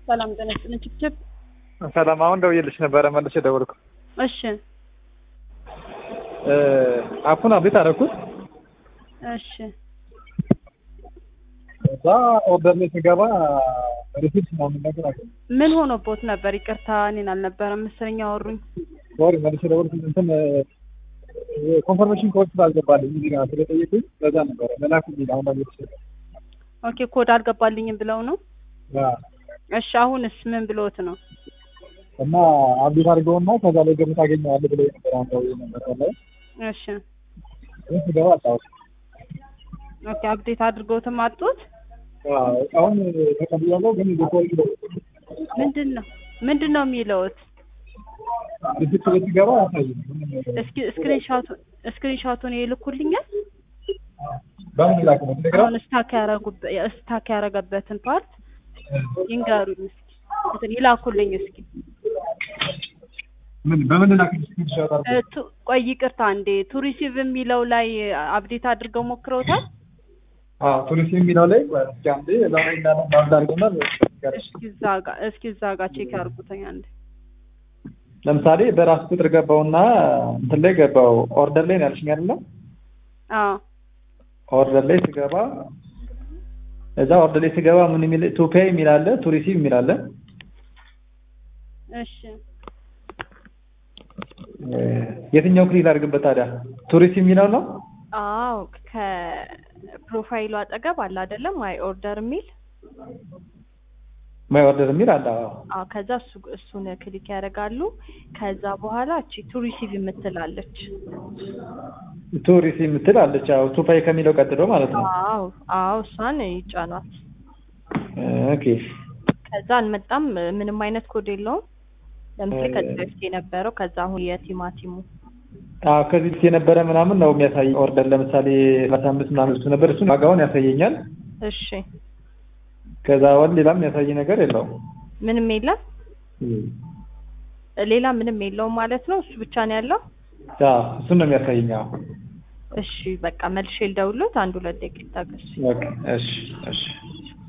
ሰላም ጤና ይስጥልኝ። ችብችብ ሰላም። አሁን ደውዬልሽ ነበረ መልሼ ደወልኩ። እሺ አፑን አብዴት አደረኩት። እሺ እዛ ኦርደር ላይ ስገባ ሪሲፕት ምናምን ነገር አገኘሁ። ምን ሆኖቦት ነበር? ይቅርታ እኔን አልነበረም መሰለኝ ያወሩኝ። ሶሪ መልሼ ደወልኩ። እንትን ኮንፈርሜሽን ኮድ ስላልገባልኝ እዚህ ጋር ስለጠየቁኝ በዛ ነበረ መላኩልኝ። አሁን መልሼ ኦኬ ኮድ አልገባልኝም ብለው ነው። ያ እሺ አሁንስ ምን ብሎት ነው? እና አብዴት አድርገውና ከዛ ላይ ገምት አገኘዋለሁ ብለው ነበር። አሁን ደውዬ ነበር ላይ እሺ ግን ስገባ አጣሁት። ኦኬ አፕዴት አድርገውትም አጡት። አሁን ተቀብያለሁ ግን ሪፖርት ምንድን ነው ምንድን ነው የሚለውት? ሪሲፕት ላይ ስገባ አያሳይም። እስኪ ስክሪንሾቱ ስክሪንሾቱን ይልኩልኛል። በምን ላክ ነው ቴሌግራም አሁን ስታክ ያረጉበት ስታክ ያረገበትን ፓርት ይንገሩኝ እስኪ እንትን ይላኩልኝ እስኪ። ምን በምን ላክ ስክሪንሾት አድርገው እ ቱ- ቆይ ይቅርታ እንዴ ቱሪሲቭ የሚለው ላይ አፕዴት አድርገው ሞክረውታል? አዎ ቱሪስት የሚለው ላይ እስኪ አንዴ እዛ ላይ እንዳለ ባንድ አድርገና እስኪ እዛ ጋር እስኪ እዛ ጋር ቼክ ያርጉተኝ አንዴ። ለምሳሌ በራስ ቁጥር ገባውና እንትን ላይ ገባው ኦርደር ላይ ነው ያልሽኝ አይደለ? አዎ ኦርደር ላይ ስገባ እዛ ኦርደር ላይ ስገባ ምን የሚል ቱ ፔይ የሚል አለ፣ ቱ ሪሲቭ የሚል አለ። እሺ እ የትኛው ክሊክ ላድርግበት ታዲያ? ቱ ሪሲቭ የሚለው ነው? አዎ ከፕሮፋይሉ አጠገብ አለ አይደለም ማይ ኦርደር የሚል ማይ ኦርደር የሚል አለ። አዎ አዎ ከዛ እሱ እሱን ክሊክ ያደርጋሉ ከዛ በኋላ እቺ ቱ ሪሲቭ የምትላለች ቱ ሪሲቭ የምትል አለች። አዎ ቱ ፔይ ከሚለው ቀጥሎ ማለት ነው። አዎ አዎ እሷን ይጫኗት ኦኬ ከዛ አልመጣም ምንም አይነት ኮድ የለውም ለምሳሌ ከዚህ በፊት የነበረው ከዛ አሁን የቲማቲሙ አዎ ከዚህ በፊት የነበረ ምናምን ነው የሚያሳይ ኦርደር ለምሳሌ ሰላሳ አምስት ምናምን እሱ ነበር። እሱን ዋጋውን ያሳየኛል። እሺ ከዛ ወዲህ ሌላም የሚያሳይ ነገር የለውም። ምንም የለም ሌላ ምንም የለውም ማለት ነው እሱ ብቻ ነው ያለው አዎ እሱን ነው የሚያሳየኝ። አዎ እሺ በቃ መልሼ ልደውልዎት አንድ ሁለት ደቂቃ ታገሱ ኦኬ እሺ እሺ